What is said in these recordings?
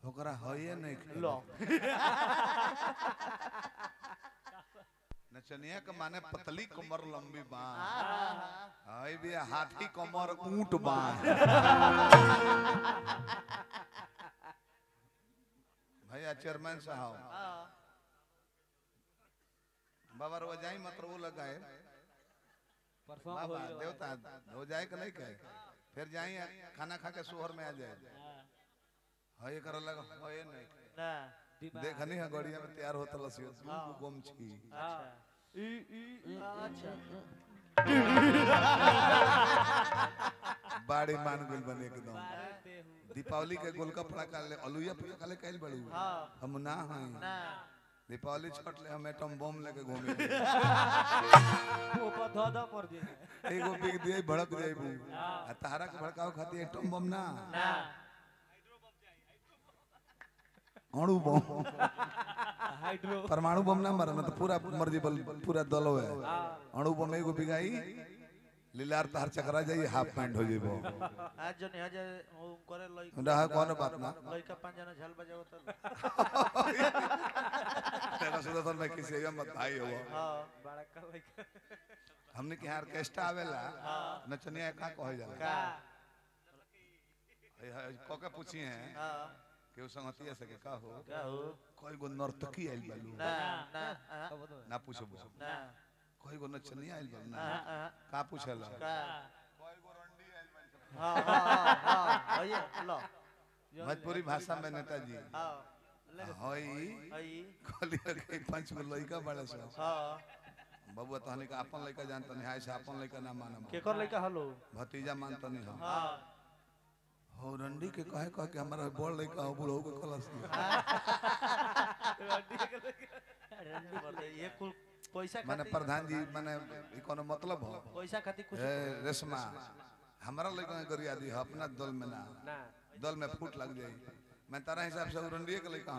ओकरा हये नहीं खेले। लो नचनिया के माने पतली कमर लंबी बाँ हाँ, हई भी हाथी कमर ऊंट बाँ भैया चेयरमैन साहब हाँ, बाबा रो जाई मत वो लगाए परसों बाबा होई रहो। देवता हो जाए कि नहीं कहे फिर जाई खाना खा के सोहर में आ जाए हाँ, हई कर लगा हये नहीं ना दिमाग- देखनी है गड़िया में तैयार होता लसियो हाँ। गुम छी हाँ। ई ई अच्छा बाड़ी मान गइल बने एकदम मारे देहू। दीपावली के गोलगप्पा का ले अलुया पे काले कैल बड़ू हाँ हम ना हई ना दीपावली छठ ले हम एटम बम लेके घूमे ऊपर धो धो पड़ जे एगो बिग दिए भड़क जाइबू हाँ। आ तारा के भड़काव खातिर एटम बम ना ना अणु बम हाइड्रो परमाणु बम ना मारे ना तो पूरा मर्जी बल पूरा दल है हाँ अणु बम एगो बिगाई लीलार तार चकरा जाई हाफ पैंट हो जाइबो आज जो नहीं आज वो करे लई रहा कौन बात ना लइका पांच जना झल बजाओ तो तेरा सुदर्शन भाई किसी का मत भाई हो हाँ बड़ा कर लइका हमने के यहाँ ऑर्केस्ट्रा आवेला नचनिया का कहे जाला का को के पूछी हैं हाँ कि उ संगतिया से के का हो का हो कोई गो नर्तकी आइल बालू ना ना हाँ, अब तो ना पूछो पूछो ना कोई गो नचनिया आइल बालू ना हाँ, हाँ, का पूछला का हाँ हाँ हाँ हाँ ये लो भोजपुरी भाषा में नेताजी हाँ हई हई कहली के पांच गो लइका बड़े सो हाँ बबुआ तहनी का अपन लइका जानत नहीं हाय से अपन लइका ना मानम केकर लइका हलो भतीजा मानत नहीं हम हाँ हो रंडी के कहे कह के हमारा बड़ लइका हो बुढ़ऊ के कलस मतलब ये कुल पैसा माने खातिर प्रधान जी माने ई कोनो मतलब हो पैसा खातिर कुछ ए रेशमा हमारा लइका के गरिया दी हो, अपना दल में ना ना दल में फूट लग जाई मैं तारा हिसाब से उरंडिए के लइका हूं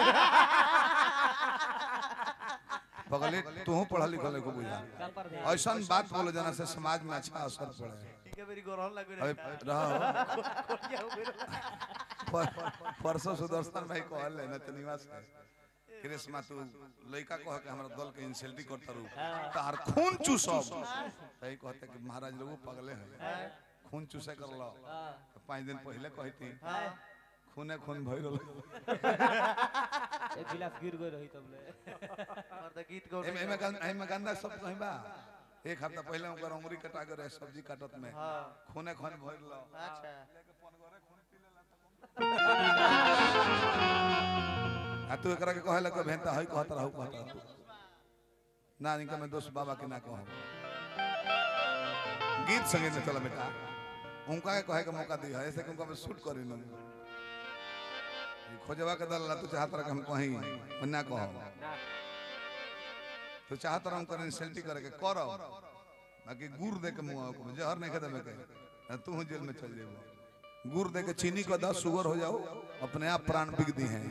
पगले तू पढ़ा लिखल को बुझा का पर दे ऐसन बात बोलो जना से समाज में अच्छा असर पड़े ठीक है मेरी गोरहन लग अबे रही रहो पर- परसों सुदर्शन भाई कहल है ना तो निवास है कृष्णा तू लइका कह के हमरा दल के इंसल्टी करता रू तार खून चूसब सही कहते कि महाराज लोग पगले हैं खून चूसे कर लो तो पाँच दिन पहले कहती खूने खून भइल एक गिलास गिर गई रही तब ले मर्द गीत गौ एमे एमे गं- एमे गंदा सब कहीं बा एक हफ्ता पहले ओकर अंगुरी कटा के रहे सब्जी काटत में हाँ खूने खून भइल लो अच्छा आ तू एकरा के कहेला के भेंता हई कहत रहू कहत रहू ना इनका मैं दोस्त बाबा के ना कहूं गीत संगे न चला बेटा उनका के कहे के मौका दिया ऐसे कि उनका मैं शूट करी न खोजवा के दल ला तू चाहत रह के हम कहीं मैं ना कहूं ना तू चाहत रह कर इंसल्टी करे के करो बाकी गुड़ दे के मुंह को जहर नहीं खदे में के तू जेल में चल जेबो गुड़ दे के चीनी को दस शुगर हो जाओ अपने आप प्राण बिक दी हैं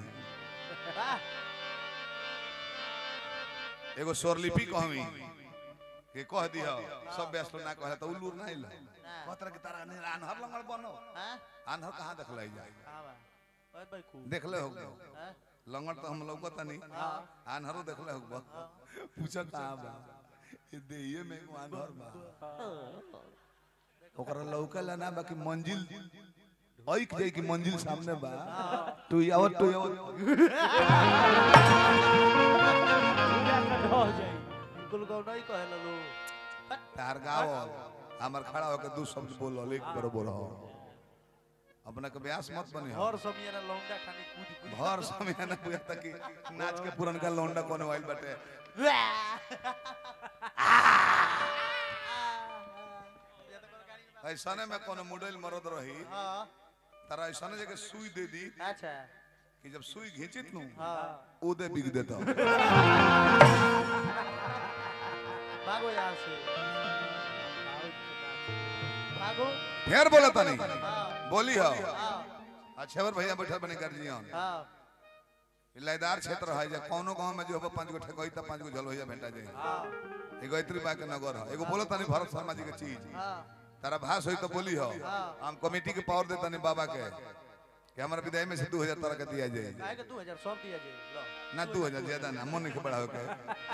एगो स्वरलिपि कहमी के कह दिह सब व्यस्त ना कहला तो उल्लू ना इला कहतर के तारा ने अनहर लंगड़ बनो हाँ अनहर कहां देखलै जाय हाँ बा ओए भाई कु देखले हो हाँ लंगड़ तो हम लौकत नहीं अनहरो देखले हो पूछा कहां बा ये देहिए में एगो अनहर बा ओकरा लौकला ना बाकी मंजिल ऐक जाई कि मंजिल सामने बा तू आवत तू आवत हो जाई कुल गौ नहीं कहे लो तार गाओ हमर खड़ा होके दू शब्द बोल एक बरोबर हो अपना के ब्यास मत बने हो और सब ये ना लौंडा खाने कूद कूद भर समय ना बुझा तक कि नाच के पुरनका लौंडा कोने वाइल बाटे ऐसने में कोनो मुडल मरद रही हाँ तारा ऐसने जगह सुई दे दी अच्छा कि जब सुई घिंचित नु हाँ ओ दे बिग देता भागो यहाँ से भागो फिर बोला तनी हाँ बोली हो हाँ अच्छा बर भैया बैठल बने गर्जियन हाँ लयदार क्षेत्र है जे कोनो गांव में जो हो पांच गो ठेकोई त पांच गो झलोइया भेंटा जाए हाँ एगो इतरी बा के नगर है एगो बोलो तनी भरत शर्मा जी के चीज हाँ तारा भाष होई तो बोली हो हम कमेटी के पावर दे तनी बाबा के कि हमारा विदाई में से दू हजार तरह का दिया जाए काहे के 2000 सब दिया जे लो ना दू हजार ज्यादा ना मन के बढ़ाओ के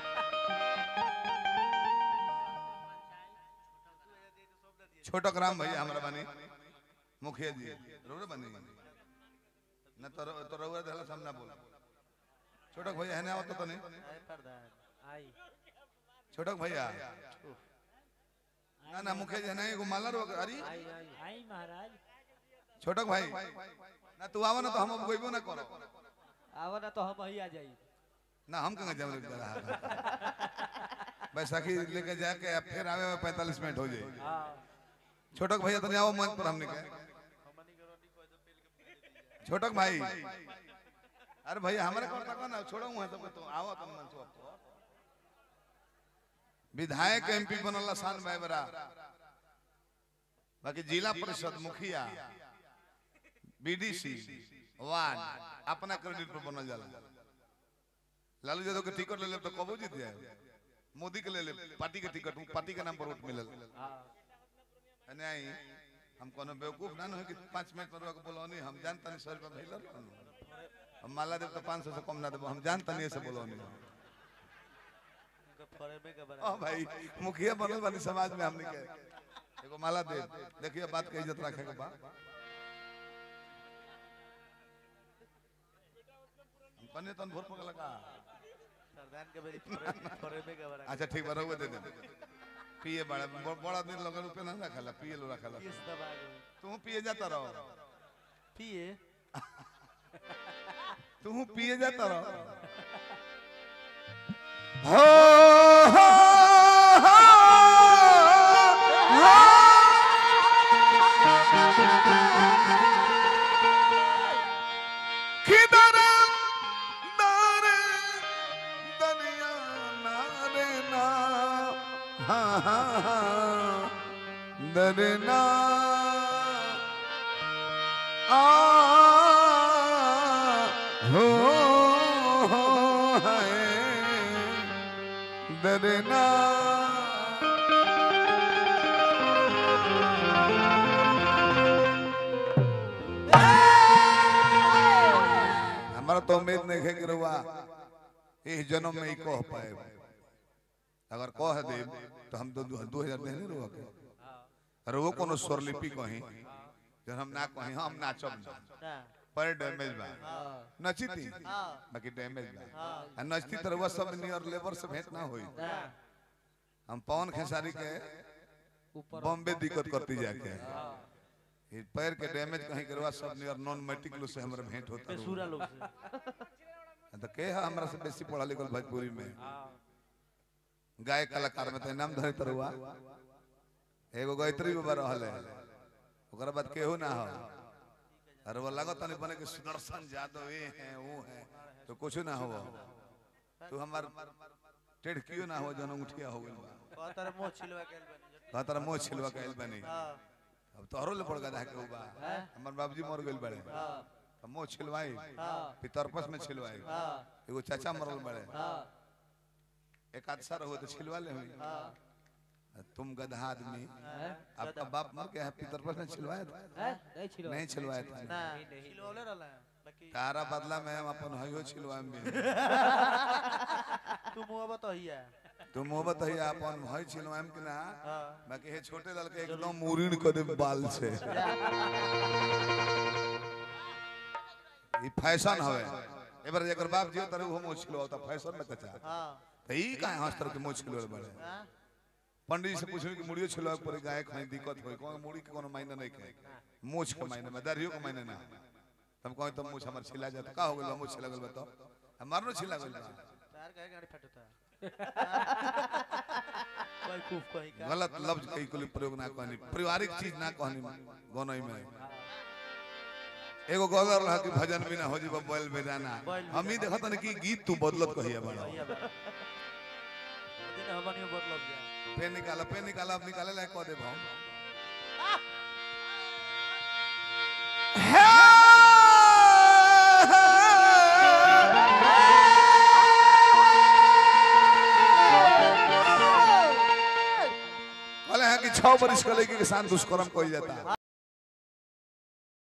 छोटक राम भैया हमारा बनी मुखिया जी रोरे बनी ना तो तो रउआ देला हम ना बोल छोटक भैया है ना आवत तो नहीं आए प्रधान आई छोटक भैया ना ना मुखिया जी है ना एगो माला रो अरे आई आई आई महाराज छोटक भाई ना तू आवा ना तो हम अब गोइबो ना करो आवा ना तो हम ही आ जाई ना हम कहाँ जम लग रहा बैसाखी लेके जाके अब फिर आवे में पैंतालीस मिनट हो जाए हां छोटक भैया तनी आओ मंच पर हमने के छोटक भाई अरे भैया हमारे कौन तक ना छोड़ो हुआ सब तो आओ तुम मंच पर विधायक एमपी बनल शान भाई बरा बाकी जिला परिषद मुखिया बीडीसी वार्ड अपना क्रेडिट पर बनल जाला लालू यादव के टिकट ले ले तो कबो जीत जाए मोदी के ले ले पार्टी के टिकट पार्टी के नाम पर वोट मिलल हां नहीं हम कोनो बेवकूफ ना हो कि पाँच मिनट में रुक बोलो नहीं हम जानता नहीं सौ रुपया भेजल हम माला देव तो पाँच सौ से कम ना देबो हम जानता नहीं ऐसे बोलो नहीं उनका फरेमे के ओ बराबर भाई मुखिया बनल बानी समाज में हमने के एगो माला दे देखिए बात के इज्जत रखे के बा हम कने तन भोर पकड़ लगा प्रधान के बेरी फरे- फरेमे के बराबर अच्छा ठीक बा रहुए दे दे पिए बड़ा बड़ा दिन लगे रुपए ना रखला पिए लो रखला किस दबा गए तू पिए जाता रहो पिए तू पिए जाता रहो हो हो किधर नारे दुनिया नारे ना हा हा हा दरना आ हो हो है दरना हमारा तो उम्मीद नहीं है कि रुआ इस जन्म में ही कह पाए अगर कह दे तो हम तो दो हजार देने रुआ के अरे वो कोनो स्वरलिपि कहीं जब हम ना कहीं हम नाचब ना ना पर डैमेज बा हां नचती हां बाकी डैमेज बा हां आ नचती तर वो सब नियर लेबर से भेंट ना होई ना हम पवन खेसारी के ऊपर बॉम्बे दिक्कत करती जाके हां ये पैर के डैमेज कहीं करवा सब नियर नॉन मेट्रिकुलर से हमरा भेंट होता बेसुरा लोग से तो के है हमरा से बेसी पढ़ा लिखल भोजपुरी में हां गायक कलाकार में तो नाम धरे तरुआ एगो गायत्री बाबा रहल है ओकरा बाद केहू ना हो अरे वो लगत नहीं बने कि सुदर्शन यादव ये हैं वो हैं तो कुछ ना हो तू हमार टेढ़ क्यों ना हो जन उठिया हो गइल बा कहतर मोह छिलवा के बनी कहा तारा मोह छिलवा कैल बनी हां अब तोहरो ले पड़ गया के बा हमर बाबूजी मर गइल बड़े हां तो मोह छिलवाई हां पितरपस में छिलवाई हां एगो चाचा मरल बड़े हां एक आध साल हो तो छिलवा ले हुई हां तुम गधा आदमी हैं आपका बाप मर गया है पितरपस में छिलवाया था हैं नहीं छिलो नहीं छिलवाया था ना नहीं, नहीं। छिलवले रहला बाकी तारा बदला में हम अपन हयो छिलवाए में तू मुंह बतहिया तू मोहब्बत है अपन हय छिलवाए में कि ना हां बाकी हे छोटे लाल के एकदम मुरीन कर दे बाल से ई फैशन हवे एबर जेकर बाप जियो तरह वो मोछ छिलवाता फैशन में कचा हां त ई काहे हंस तरह के मोछ छिलवाए बड़े हां पंडित जी से पूछे कि मुड़ियो छिलवाए पर गाय खाई दिक्कत होई कौन मुड़ी के कोनो मायने नहीं के मोछ के मायने में दाढ़ियो के मायने ना तब कहीं तो मोछ हमर छिला जात का हो गेल मोछ छिला गेल बताओ हमार नो छिला गेल बा तार कहे गाड़ी फटता कोई खूब कहीं का गलत लफ्ज कई कुल प्रयोग ना कहनी पारिवारिक चीज ना कहनी गनई में एगो गदर रहा कि भजन बिना हो जीव बैल बेदाना बैल हम ही देखत न कि गीत तू बदलत कहिया बड़ा भैया बा दिन हमनियो बदलब जा पे निकाला पे निकाला अब निकाले लायक कह देब हम कहले हैं कि छह बरिस के लड़की के साथ दुष्कर्म कइल जाता